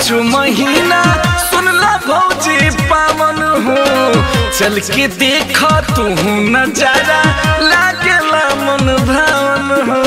साचो महीना सुनला भौजी पावन हो चल के देख तू नजारा लागेला मन भावन हो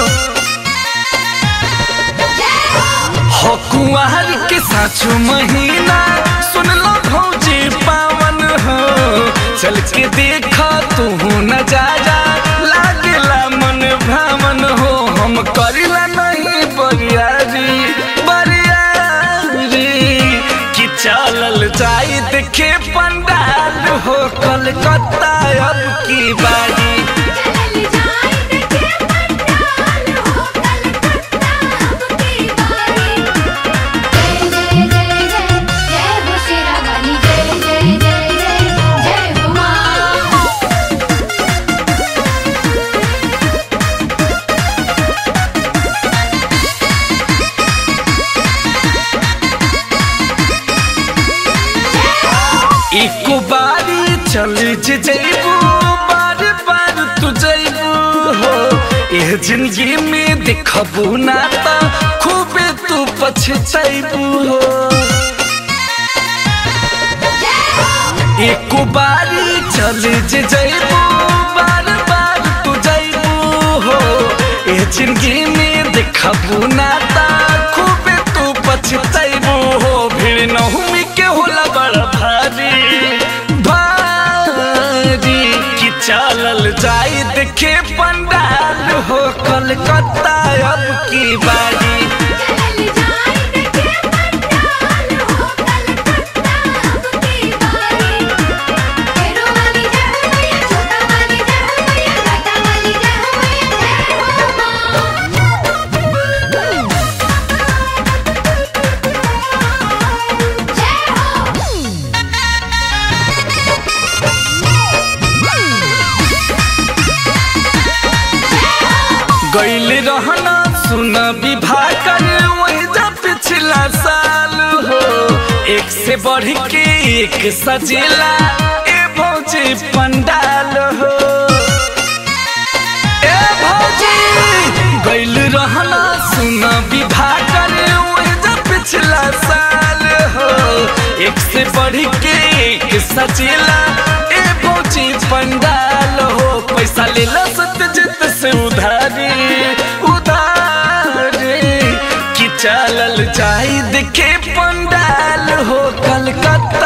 हो कुंवर के साचो महीना सुनला भौजी पावन हो चल के देख तू नजारा लागेला मन भावन हो हम करिला नहीं बरियारी बरियारी कि चलल जाई देखे पंडाल हो कलकत्ता अब की बारी चल जाए देखे पंडाल हो कलकत्ता अब की बारी जय जय जय जय जय हो शेरावाली जय जय जय जय जय हो माँ एक बारी चल जइबू बार बार तू जइबू हो एह जिंदगी में देखबू ना त खूबे तू पछतइबू हो एक बारी चल जइबू बार बार तू जइबू हो एह जिंदगी में देखबू ना त खूबे तू पछतइबू हो भीड़ नहुमी के होला बड़ा भारी भारी कि चलल जाई देखे पंडाल हो कलकत्ता अब की बारी चल जाए देखे पंडाल हो कलकत्ता अब की बारी तेरो वाली जय हो मैया छोटा वाली जय हो मैया घाटा वाली जय हो मैया जय हो माँ जय हो गैल रहना सुन विवाह कर वही जा पिछला साल हो एक से बढ़ के एक सजेला ए भौजी पंडाल हो ए भौजी गैल रहना सुन विवाह कर वही जा पिछला साल हो एक से बढ़ के एक सजेला ए भौजी पंडाल हो पैसा ले लो सत्यजित से उधारी उधारी कि चलल जाई देखे पंडाल हो कलकत्ता